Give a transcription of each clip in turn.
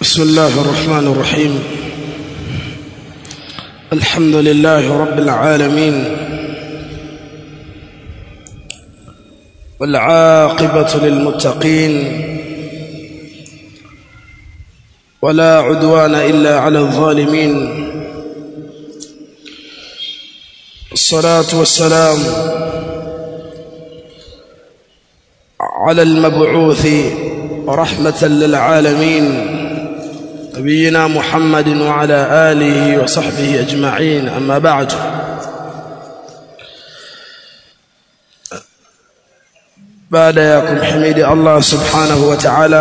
بسم الله الرحمن الرحيم الحمد لله رب العالمين والعاقبة للمتقين ولا عدوان إلا على الظالمين الصلاة والسلام على المبعوث رحمة للعالمين نبينا محمد وعلى آله وصحبه أجمعين أما بعد بعد ياكم حميد الله سبحانه وتعالى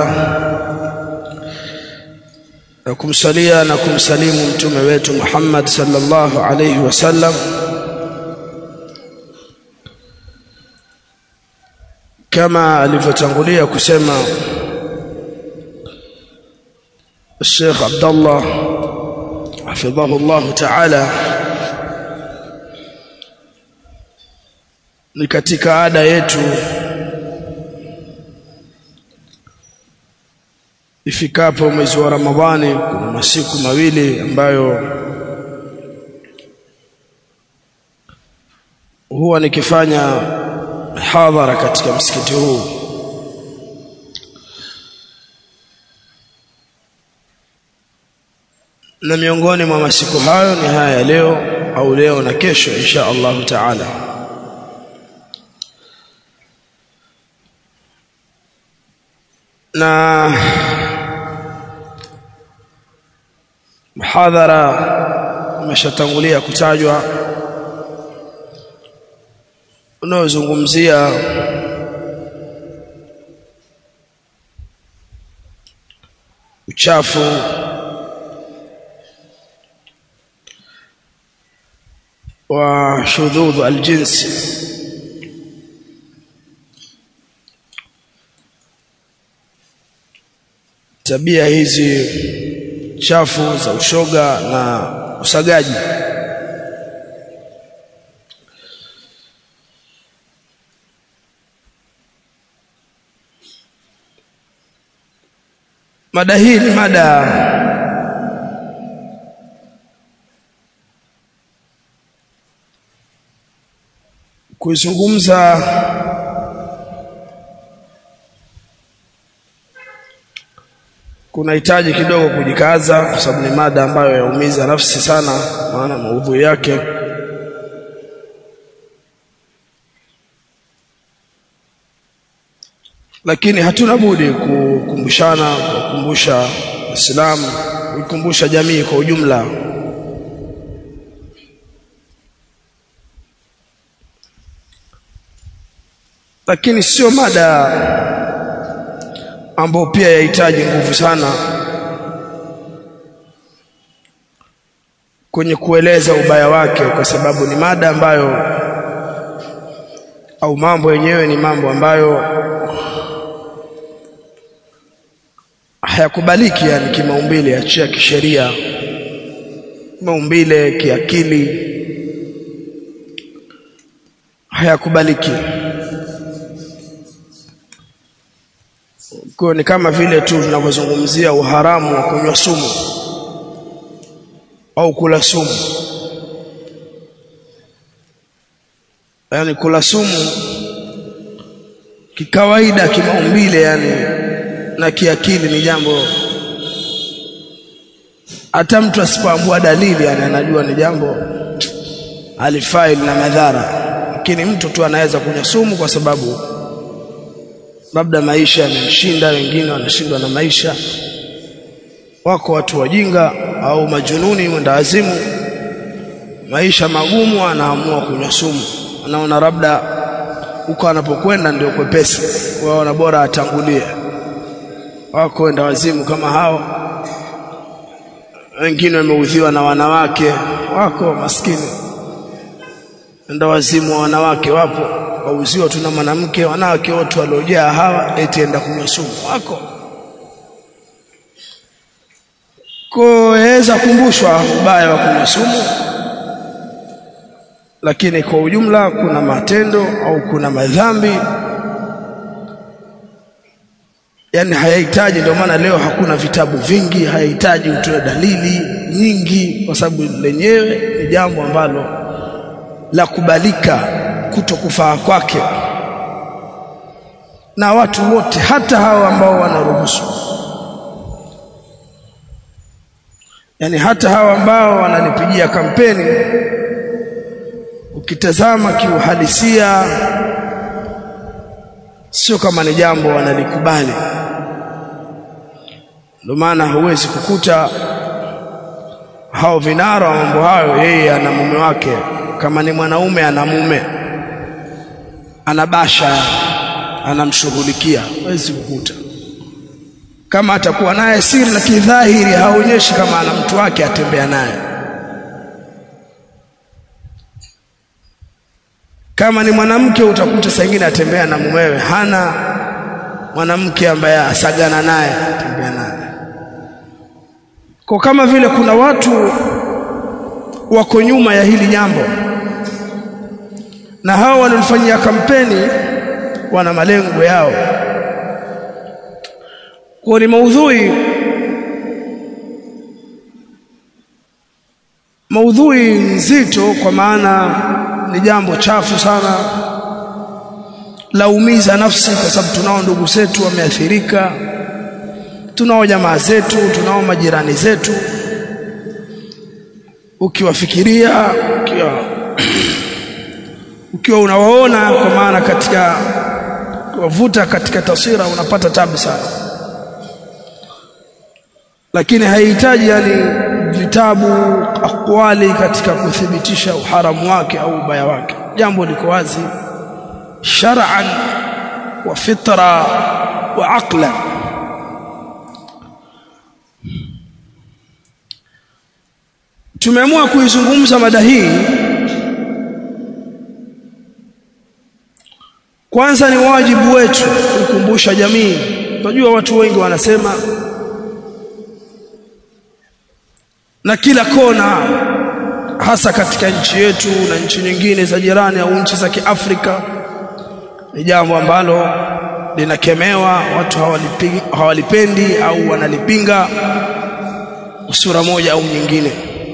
نكم سليا نكم سليم متوم wetu Muhammad sallallahu alayhi wasallam kama alivyotangulia kusema الشيخ عبد الله حفظه الله تعالى ni katika ada yetu ifikapo mwezi wa Ramadhani kuna masiku mawili ambayo huwa nikifanya hadhara katika msikiti huu na miongoni mwa masiku hayo ni haya leo au leo na kesho insha Allahu taala na muhadhara umeshatangulia kutajwa unaozungumzia uchafu wa shudhudh aljinsi tabia hizi chafu za ushoga na usagaji mada hii ni mada kuizungumza kunahitaji kidogo kujikaza kwa sababu ni mada ambayo yaumiza nafsi sana maana maudhui yake lakini hatuna budi kukumbushana kukumbusha Uislamu kuikumbusha jamii kwa ujumla lakini sio mada ambayo pia yahitaji nguvu sana kwenye kueleza ubaya wake kwa sababu ni mada ambayo au mambo yenyewe ni mambo ambayo hayakubaliki yani kimaumbile achia kisheria maumbile kiakili hayakubaliki kwa ni kama vile tu tunavyozungumzia uharamu wa kunywa sumu au kula sumu yani kula sumu kikawaida kimaumbile yani na kiakili ni jambo hata mtu asipoambua dalili yani anajua ni jambo alifai na madhara lakini mtu tu anaweza kunywa sumu kwa sababu labda maisha yamemshinda wengine wanashindwa na maisha wako watu wajinga au majununi mwendawazimu maisha magumu anaamua kunywa sumu anaona labda huko anapokwenda ndio kwepesi waona bora atangulie wako wenda wazimu kama hao wengine wameudhiwa na wanawake wako maskini enda wazimu wa wanawake wapo wauziwa tuna mwanamke wanawake wote waliojaa hawa eti enda kunywa sumu wako kuweza kumbushwa ubaya wa kunywa sumu lakini kwa ujumla kuna matendo au kuna madhambi yani hayahitaji ndio maana leo hakuna vitabu vingi hayahitaji utoe dalili nyingi kwa sababu lenyewe ni jambo ambalo la kubalika kutokufaa kwake na watu wote hata hao ambao wanaruhusu yani hata hao ambao wananipigia kampeni ukitazama kiuhalisia sio kama ni jambo wanalikubali ndio maana huwezi kukuta hao vinara wa mambo hayo yeye ana mume wake kama ni mwanaume ana mume anabasha anamshughulikia huwezi kukuta kama atakuwa naye siri na kidhahiri haonyeshi kama ana mtu wake atembea naye kama ni mwanamke utakuta saa nyingine atembea na mumewe hana mwanamke ambaye asagana naye atembea naye kwa kama vile kuna watu wako nyuma ya hili jambo na hao wanaofanyia kampeni wana malengo yao kwa ni maudhui maudhui nzito kwa maana ni jambo chafu sana laumiza nafsi kwa sababu tunao ndugu zetu wameathirika tunao jamaa zetu tunao majirani zetu ukiwafikiria ukiwa ukiwa unawaona kwa maana katika kuwavuta katika taswira unapata tabu sana lakini haihitaji yani vitabu akwali katika kuthibitisha uharamu wake au ubaya wake jambo liko wazi shar'an wa fitra wa aqlan tumeamua kuizungumza mada hii kwanza ni wajibu wetu kukumbusha jamii unajua watu wengi wanasema na kila kona hasa katika nchi yetu na nchi nyingine za jirani au nchi za Kiafrika ni jambo ambalo linakemewa watu hawalipendi au wanalipinga sura moja au nyingine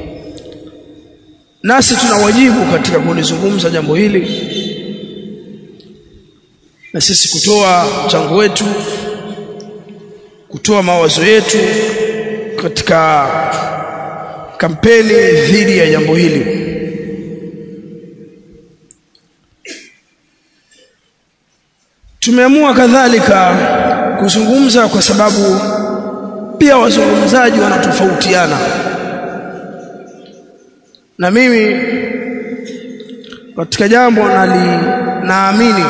nasi tuna wajibu katika kulizungumza jambo hili na sisi kutoa mchango wetu kutoa mawazo yetu katika kampeni dhidi ya jambo hili tumeamua kadhalika kuzungumza kwa sababu pia wazungumzaji wanatofautiana na mimi katika jambo nali naamini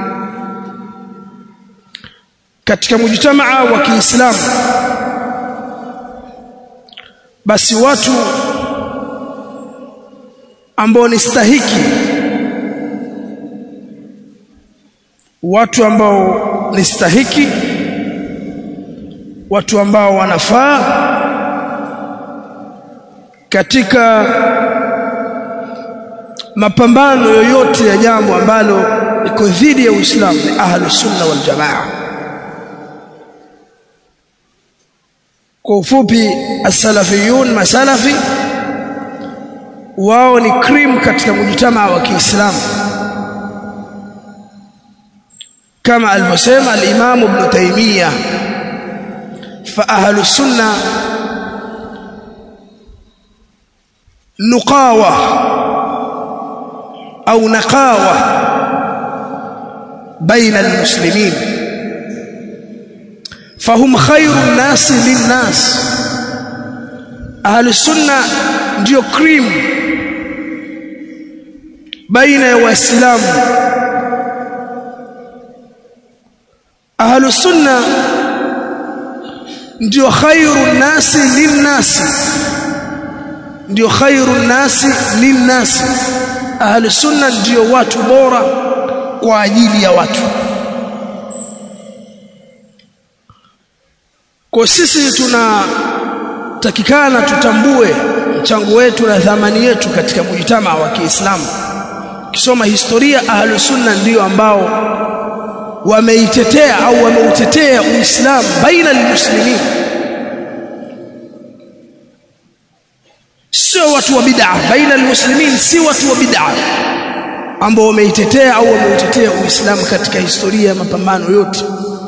katika mujtamaa wa Kiislamu basi watu ambao ni stahiki watu ambao ni stahiki watu ambao wanafaa katika mapambano yoyote ya jambo ambalo liko dhidi ya Uislamu ni ahlus sunna wal jamaa kwa ufupi as-salafiyun masalafi wao ni cream katika mujtamaa wa Kiislamu kama alivyosema al-Imam Ibn Taymiyyah fa ahlu sunna nuqawa au naqawa baina al-muslimin fahum khairu nasi linnas ahlu sunna ndio cream baina ya waislamu ahlu sunna ndio khairu nasi linnasi ndio khairu nasi linnasi ahlu sunna ndio watu bora kwa ajili ya watu kwa sisi tunatakikana tutambue mchango wetu na thamani yetu katika mujitamaa wa Kiislamu kisoma historia ahlu sunna ndio ambao wameitetea au wameutetea Uislamu baina almuslimin sio watu wa bid'a baina almuslimin si watu wa bid'a ambao wameitetea au wameutetea Uislamu katika historia ya mapambano yote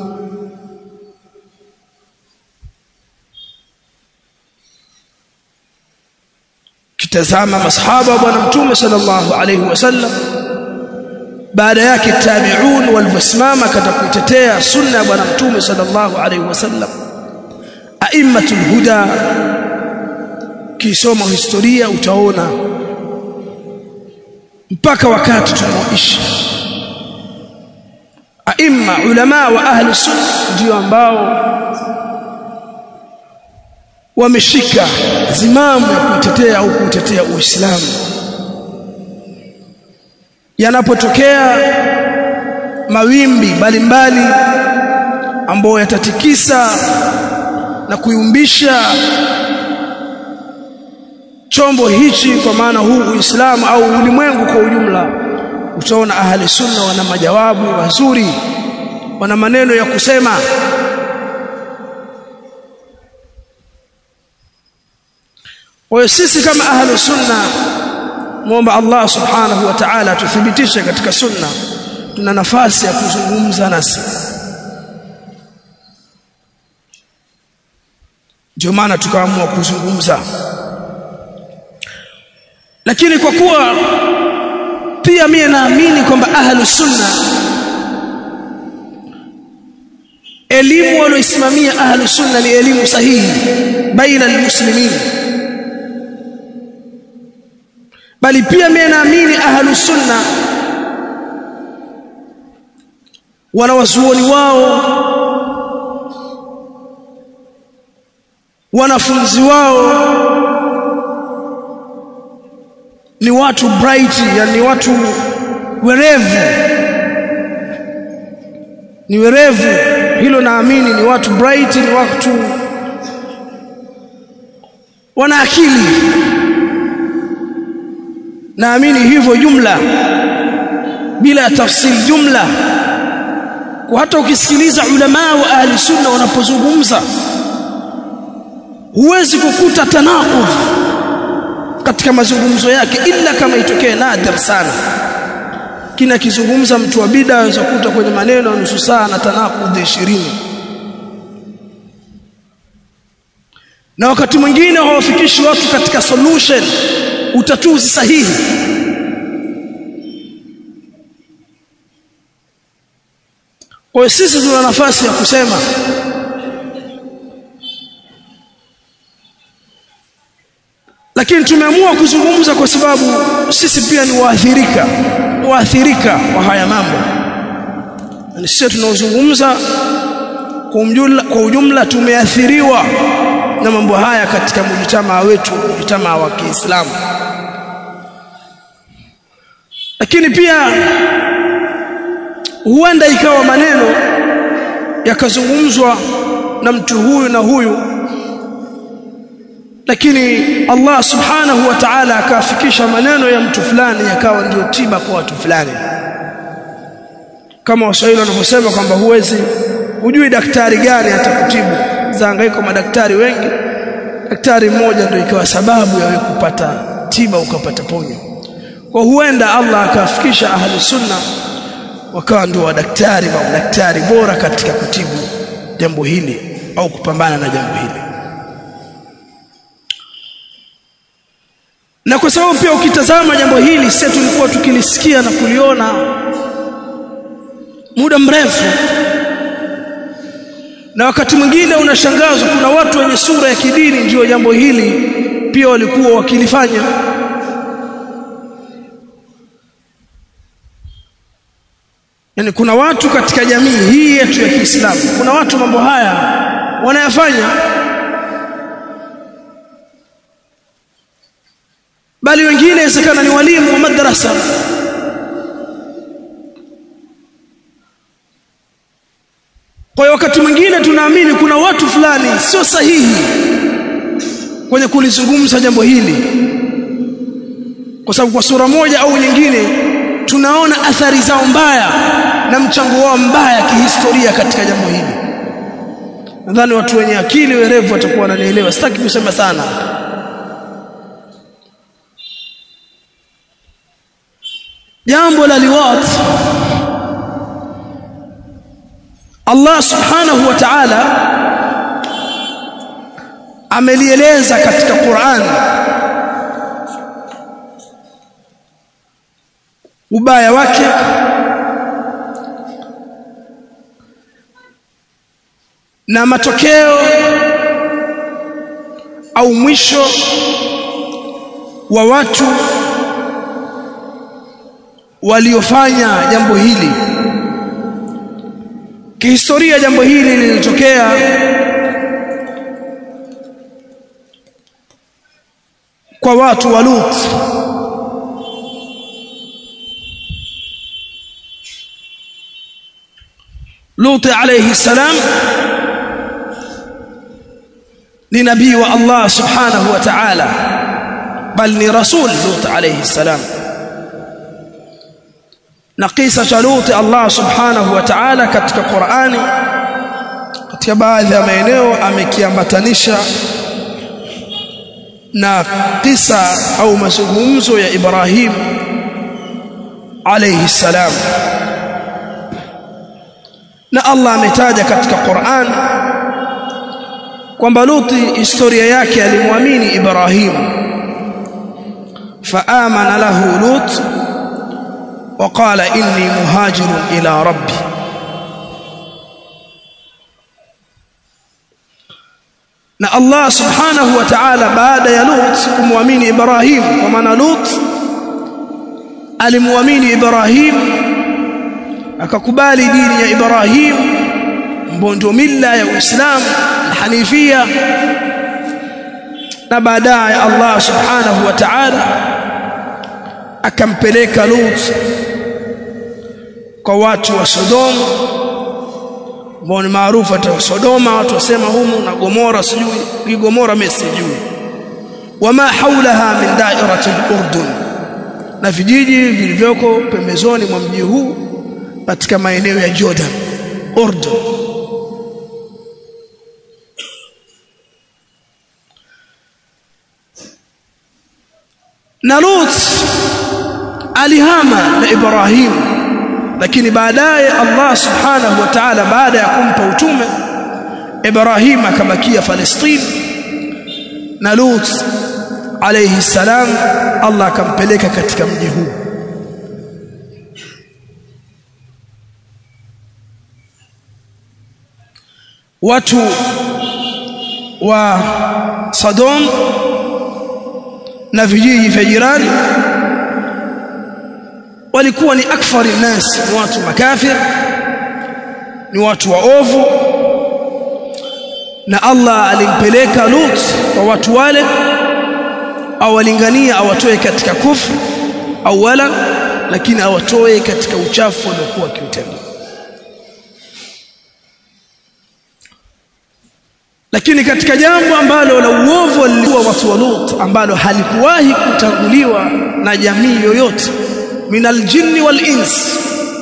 kitazama masahaba wa bwana mtume sallallahu alayhi wasallam baada yake tabi'un walivyosimama katika kutetea sunna ya bwana mtume sallallahu alayhi wasallam aimmatul huda kisoma historia utaona mpaka wakati tunaoishi aimma ulama wa ahli sunna ndio ambao wameshika zimamu ya kutetea au kutetea Uislamu yanapotokea mawimbi mbalimbali ambayo yatatikisa na kuyumbisha chombo hichi kwa maana huu Uislamu au ulimwengu kwa ujumla utaona ahli sunna wana majawabu mazuri wana maneno ya kusema Kwa sisi kama ahlu sunna muomba Allah subhanahu wa ta'ala tuthibitishe katika sunna tuna nafasi ya kuzungumza nasi ndio maana tukaamua kuzungumza lakini kwa kuwa pia mimi naamini kwamba ahlu sunna elimu walioisimamia ahlu sunna ni elimu sahihi baina almuslimin bali pia mimi naamini ahlu sunna wanawazuoni wao wanafunzi wao ni watu bright yani watu werevu ni werevu hilo naamini ni watu bright ni watu wana akili naamini hivyo jumla bila tafsiri jumla kwa hata ukisikiliza ulama wa ahli sunna wanapozungumza huwezi kukuta tanaqud katika mazungumzo yake ila kama itokee nadir sana kina kizungumza mtu wa bid'a anaweza kukuta kwenye maneno nusu saa na tanaqud 20 na wakati mwingine hawafikishi watu katika solution utatuzi sahihi kwa sisi tuna nafasi ya kusema lakini tumeamua kuzungumza kwa sababu sisi pia ni waathirika waathirika wa haya mambo na sisi tunaozungumza kwa ujumla, kwa ujumla tumeathiriwa na mambo haya katika mujitamaa wetu mujitamaa wa Kiislamu lakini pia huenda ikawa maneno yakazungumzwa na mtu huyu na huyu lakini Allah subhanahu wa ta'ala akafikisha maneno ya mtu fulani yakawa ndio tiba kwa watu fulani kama waswahili wanavyosema kwamba huwezi hujui daktari gani atakutibu zaangaiko madaktari wengi daktari mmoja ndio ikawa sababu ya wewe kupata tiba ukapata ponyo kwa huenda Allah akafikisha ahli sunna wakawa ndio wadaktari au daktari bora katika kutibu jambo hili au kupambana na jambo hili na kwa sababu pia ukitazama jambo hili sisi tulikuwa tukilisikia na kuliona muda mrefu na wakati mwingine unashangazwa kuna watu wenye sura ya kidini ndio jambo hili pia walikuwa wakilifanya yani kuna watu katika jamii hii yetu ya Kiislamu kuna watu mambo haya wanayafanya bali wengine inawezekana ni walimu wa madrasa kwa hiyo wakati mwingine tunaamini kuna watu fulani sio sahihi kwenye kulizungumza jambo hili kwa sababu kwa sura moja au nyingine tunaona athari zao mbaya na mchango wao mbaya kihistoria katika jambo hili nadhani watu wenye akili werevu watakuwa wananielewa sitaki kusema sana jambo la liwat Allah subhanahu wa ta'ala amelieleza katika Qur'an ubaya wake na matokeo au mwisho wa watu waliofanya jambo hili kihistoria jambo hili lilitokea kwa watu wa Lut Lut alayhi salam ni nabii wa Allah subhanahu wa ta'ala bal ni rasul Lut alayhi salam na kisa cha Lut Allah subhanahu wa ta'ala katika Qur'ani katika baadhi ya maeneo amekiambatanisha na kisa au mazungumzo ya Ibrahim alayhi salam na Allah ametaja katika Qur'an kwamba Luti historia yake alimwamini Ibrahim faamana lahu Lut وقال إني مهاجر إلى ربي na Allah subhanahu wa ta'ala baada ya Lut kumwamini Ibrahim kwa maana Lut alimwamini Ibrahim akakubali dini ya Ibrahim mbondo mila ya Uislamu Hanifia na baadaye Allah subhanahu wa ta'ala akampeleka Lut kwa watu wa Sodoma ambao ni maarufu hata Sodoma watu wasema humu na Gomora sijui ni Gomora mimi sijui wama haulaha min dairati al-Urdun na vijiji vilivyoko pembezoni mwa mji huu katika maeneo ya Jordan Urdun na Lut alihama na Ibrahim lakini baadaye Allah subhanahu wa ta'ala baada ya kumpa utume Ibrahim akabakia Palestina na Lut alayhi salam Allah akampeleka katika mji huu watu wa Sodom na vijiji vya jirani walikuwa ni akfari nas ni watu makafir ni watu waovu na Allah alimpeleka Lut kwa watu wale awalingania awatoe katika kufru awala lakini awatoe katika uchafu waliokuwa kiutenda lakini katika jambo ambalo la uovu walikuwa watu wa Lut ambalo halikuwahi kutanguliwa na jamii yoyote minal jinni wal ins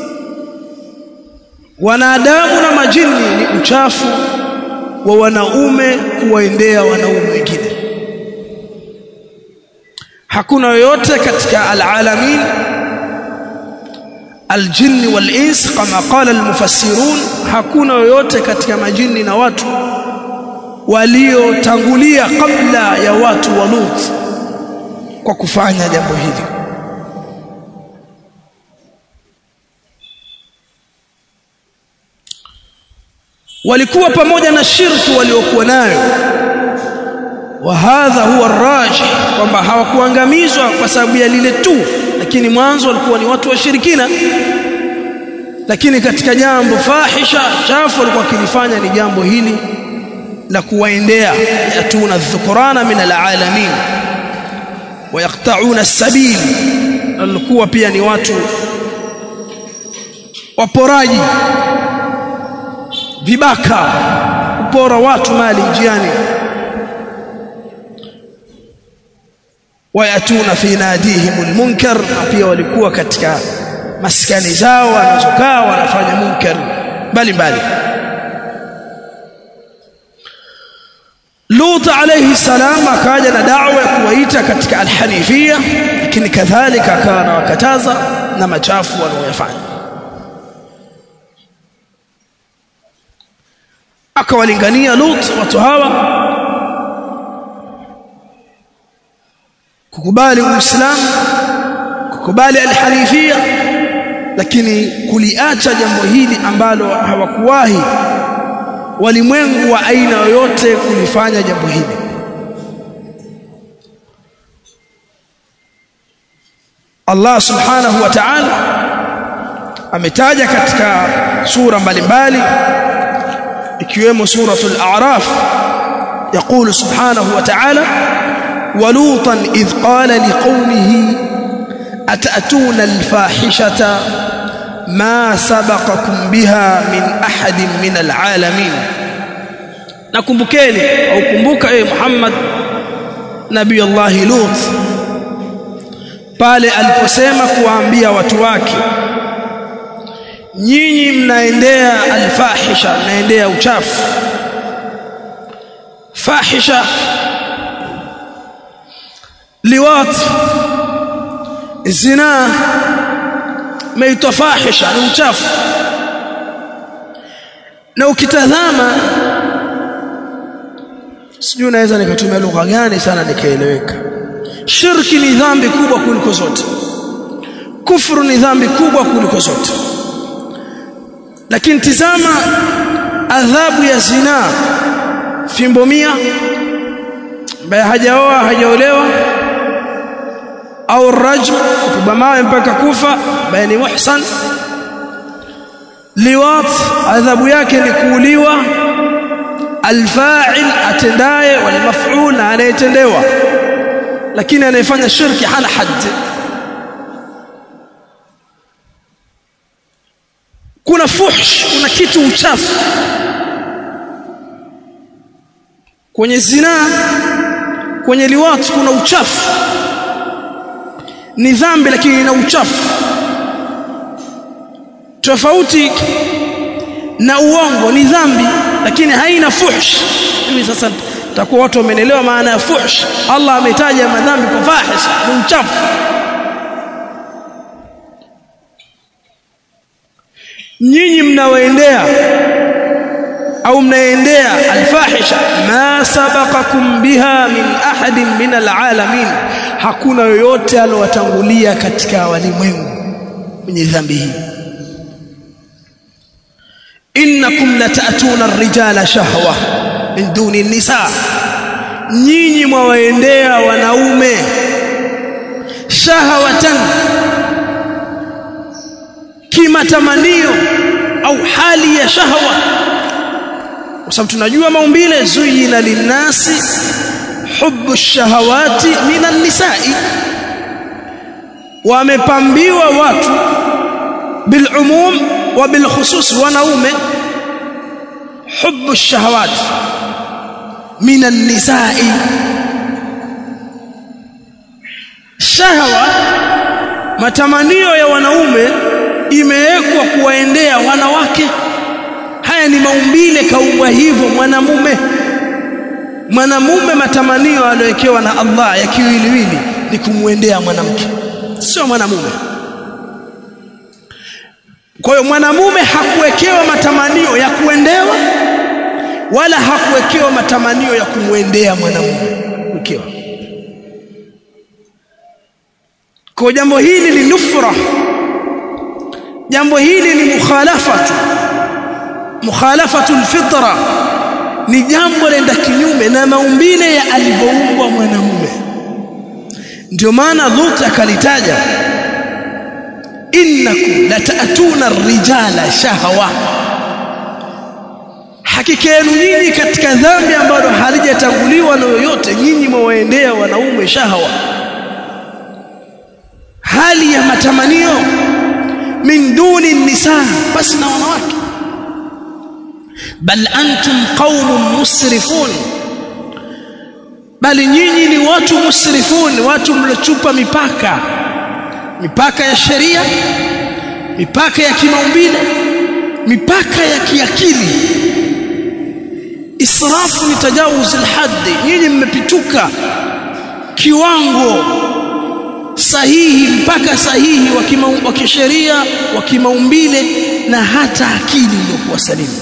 wanadamu na majini ni uchafu wa wanaume kuwaendea wanaume wengine hakuna yoyote katika alalamin aljinni wal ins kama qala almufassirun hakuna yoyote katika majini na watu waliotangulia kabla ya watu wa Lut kwa kufanya jambo hili walikuwa pamoja na shirki waliokuwa nayo wa hadha huwa raji kwamba hawakuangamizwa kwa sababu ya lile tu lakini mwanzo walikuwa ni watu washirikina lakini katika jambo fahisha chafu walikuwa kilifanya ni jambo hili la kuwaendea yatuna dhukurana min alalamin wayaqta'una as-sabil walikuwa pia ni watu waporaji vibaka kupora watu mali njiani wayatuna fi nadihim almunkar pia walikuwa katika maskani zao wanazokaa wanafanya munkar mbalimbali Lut alayhi salam akaja na da'wa ya kuwaita katika alhanifia lakini kadhalika akawa anawakataza na machafu wanaoyafanya akawalingania Lut watu hawa kukubali uislamu kukubali alhanifia lakini kuliacha jambo hili ambalo hawakuwahi walimwengu wa aina yoyote kulifanya jambo hili Allah subhanahu wa ta'ala ametaja katika sura mbalimbali ikiwemo suratul a'raf يقول سبحانه وتعالى ولوطا إذ قال لقومه أتأتون الفاحشة ما سبقكم بها من أحد من العالمين nakumbukeni au kumbuka e Muhammad Nabii Allah Lut pale aliposema kuwaambia watu wake nyinyi mnaendea alfahisha mnaendea uchafu fahisha liwat zina meitwa fahisha ni uchafu na ukitazama sijui unaweza nikatumia lugha gani sana nikaeleweka shirki ni dhambi kubwa kuliko zote kufuru ni dhambi kubwa kuliko zote lakini tizama adhabu ya zina fimbo mia ambaye hajaoa hajaolewa au rajm kupigwa mawe mpaka kufa ambaye ni muhsan liwat adhabu yake ni kuuliwa alfa'il atendaye wal maf'ul na anayetendewa lakini anayefanya shirki hana hadd kuna fuhsh kuna kitu uchafu kwenye zina kwenye liwat kuna uchafu ni dhambi lakini ina uchafu tofauti na uongo ni dhambi lakini haina fuhsh hivi sasa takuwa watu wamenelewa maana ya fuhsh Allah ametaja madhambi kwa fahish ni uchafu nyinyi mnawaendea au mnaendea alfahisha ma sabaqakum biha min ahadin min alalamin hakuna yoyote alowatangulia katika walimwengu kwenye dhambi hii innakum latatuna ar-rijala shahwa min duni nisa nyinyi mwawaendea wanaume shahawatan kimatamanio au hali ya shahwa kwa sababu tunajua maumbile zuyina linnasi hubbu shahawati minan nisai wamepambiwa watu bilumum wa bilkhusus wanaume hubbu shahawati minan nisai shahwa matamanio ya wanaume imewekwa kuwaendea wanawake haya ni maumbile kaumbwa hivyo mwanamume mwanamume matamanio aliyowekewa na Allah ya kiwiliwili ni kumwendea mwanamke sio mwanamume kwa hiyo mwanamume hakuwekewa matamanio ya kuendewa wala hakuwekewa matamanio ya kumwendea mwanamume ukiwa kwa jambo hili ni nufra jambo hili ni mukhalafatu mukhalafatu alfitra ni jambo lenda kinyume na maumbile ya alivyoumbwa mwanamume ndio maana Lut akalitaja innakum latatuna ar-rijala shahwa hakika yenu nyinyi katika dhambi ambalo halijatanguliwa na yoyote nyinyi mwaendea wanaume shahwa hali ya matamanio min duni nisa basi na wanawake bal antum qaumun musrifun bali nyinyi ni watu musrifun watu mlochupa mipaka mipaka ya sheria mipaka ya kimaumbile mipaka ya kiakili israfu ni tajawuz alhaddi nyinyi mmepituka kiwango sahihi mpaka sahihi wa kisheria wa kimaumbile na hata akili iliyokuwa salimu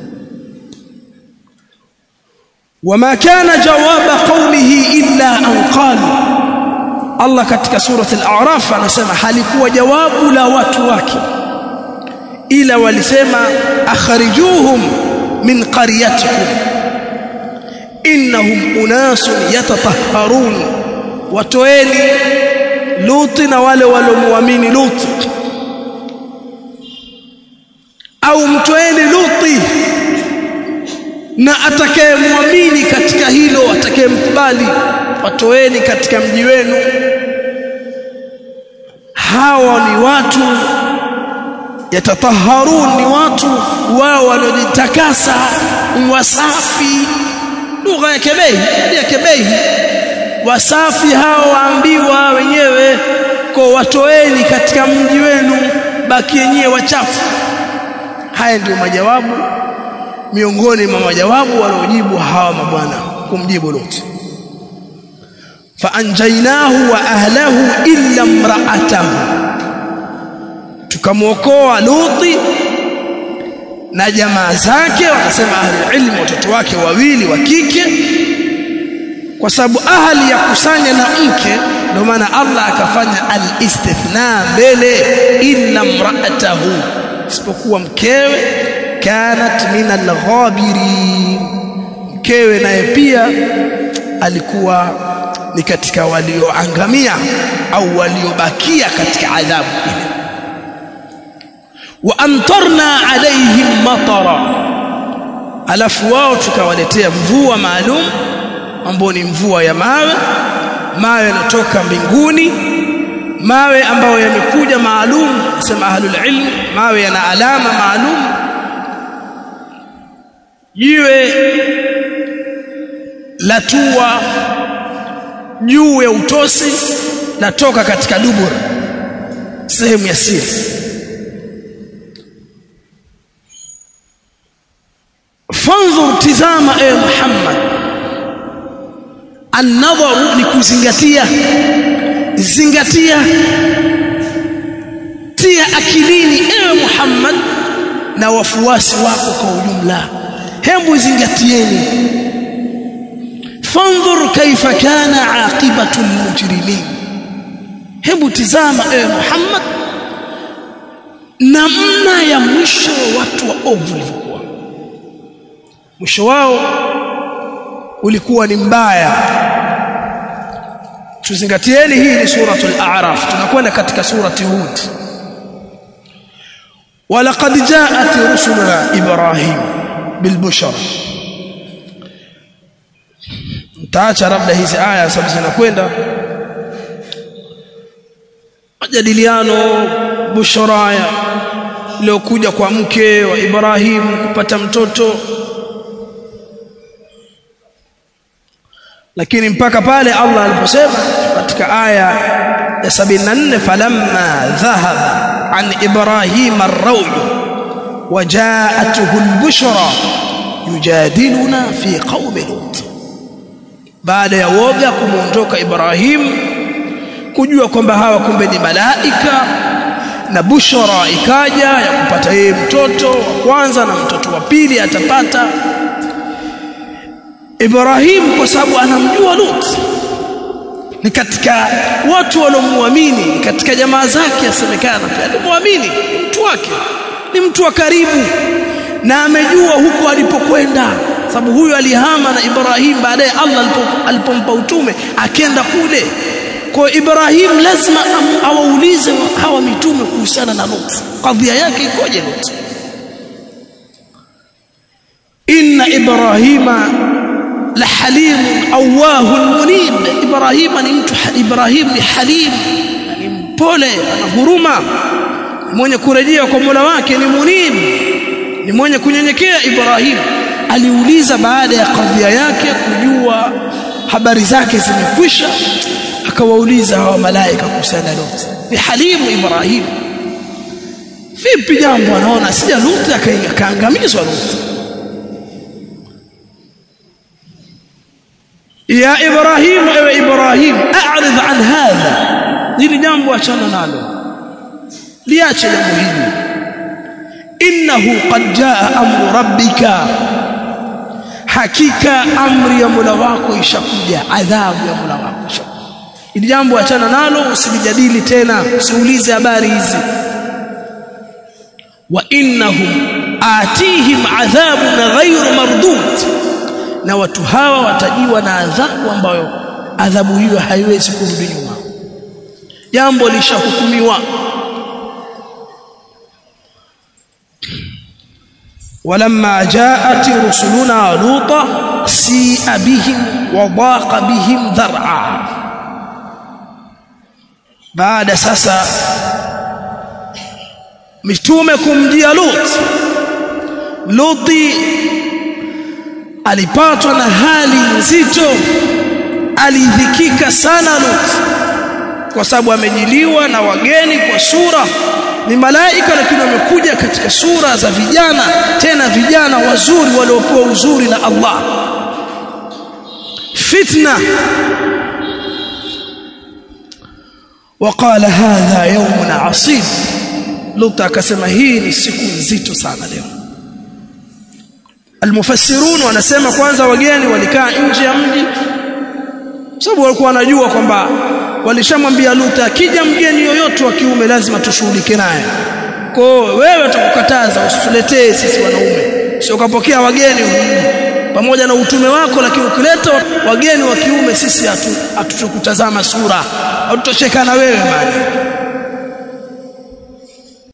wama kana jawaba qawlihi illa an qalu Allah katika surati al-a'raf anasema halikuwa jawabu la watu wake ila walisema akhrijuhum min qaryatikum innahum unasun yatatahharun watoeni luti na wale waliomuamini luti au mtoeni luti na atakayemwamini katika hilo atakayemkubali watoeni katika mji wenu hawa ni watu yatataharun ni watu wao wanaojitakasa wasafi lugha ya kebei ya kebei wasafi hao waambiwa wenyewe kwa watoeni katika mji wenu baki yenyewe wachafu haya ndio majawabu miongoni mwa majawabu waliojibu hawa mabwana kumjibu Lut faanjainahu wa ahlahu illa imra'atahu tukamwokoa Luti na jamaa zake wakasema ahli ilmu watoto wake wawili wa kike kwa sababu ahli ya kusanya na mke ndio maana Allah akafanya al-istithna mbele illa imra'atahu isipokuwa mkewe kanat min al-ghabirin mkewe naye pia alikuwa ni katika walioangamia au waliobakia katika adhabu ile wa amtarna alaihim matara alafu wao tukawaletea mvua maalum ambao ni mvua ya mawe mawe yanatoka mbinguni mawe ambayo yamekuja maalum sema ahlul ilm mawe yana alama maalum jiwe latua juu ya utosi latoka katika dubur sehemu ya siri fanzur tizama e Muhammad an-nadharu ni kuzingatia zingatia tia akilini ewe Muhammad na wafuasi wako kwa ujumla hebu zingatieni fanzur kaifa kana aqibatu al-mujrimin hebu tizama ewe Muhammad namna ya mwisho wa watu wa ovu ulivyokuwa mwisho wao ulikuwa ni mbaya tuzingatieni hii ni suratul a'raf tunakwenda katika surati hud walaqad ja'at rusuluna ibrahim bilbushra taacha labda hizi aya sababu zinakwenda majadiliano bushra iliyokuja kwa mke wa Ibrahim kupata mtoto lakini mpaka pale Allah aliposema katika aya ya 74 falamma dhahaba an ibrahim ar-rawl wajaatuhu al-bushra yujadiluna fi qaumi lut baada ya woga kumuondoka Ibrahim kujua kwamba hawa kumbe ni malaika na bushra ikaja ya kupata yeye mtoto wa kwanza na mtoto wa pili atapata Ibrahim kwa sababu anamjua Lut ni katika watu waliomuamini katika jamaa zake asemekana pia alimuamini mtu wake ni mtu wa karibu na amejua huko alipokwenda sababu huyu alihama na Ibrahim baadaye Allah alipompa utume akenda kule kwa Ibrahim lazima awaulize hawa mitume kuhusiana na Lut kadhia yake ikoje Lut inna ibrahima la halim awahun munib ibrahima ni mtu ibrahim ni halim ni mpole ana huruma mwenye kurejea kwa Mola wake ni munib ni mwenye kunyenyekea ibrahim aliuliza baada ya kadhia yake kujua habari zake zimekwisha akawauliza hawa malaika kuhusiana Lut ni halimu Ibrahim vipi jambo anaona sija Luti akaangamizwa Luti ya Ibrahim ewe Ibrahim a'rid an hadha hili jambo achana nalo liache jambo hili innahu qad jaa amru rabbika hakika amri ya Mola wako ishakuja adhabu ya Mola wako ishakuja ili jambo achana nalo usilijadili tena usiulize habari hizi wa innahum atihim adhabun ghayru mardud na watu hawa watajiwa na adhabu ambayo adhabu hiyo haiwezi kurudi nyuma jambo lishahukumiwa ولما جاءت رسلنا لوطا سيء بهم وضاق بهم ذرعا بعد sasa mitume kumjia Lut Luti alipatwa na hali nzito alidhikika sana Lut kwa sababu amejiliwa na wageni kwa sura ni malaika lakini wamekuja katika sura za vijana tena vijana wazuri waliopewa uzuri na Allah fitna وقال هذا يوم عصيب لوط akasema hii ni siku nzito sana leo almufassirun wanasema kwanza wageni walikaa nje ya mji sababu walikuwa wanajua kwamba walishamwambia Lut akija mgeni yoyote wa kiume lazima tushughulike naye kwa wewe tukukataza usituletee sisi wanaume sio kapokea wageni pamoja na utume wako lakini ukileta wageni wa kiume sisi hatutokutazama sura hatutocheka na wewe bali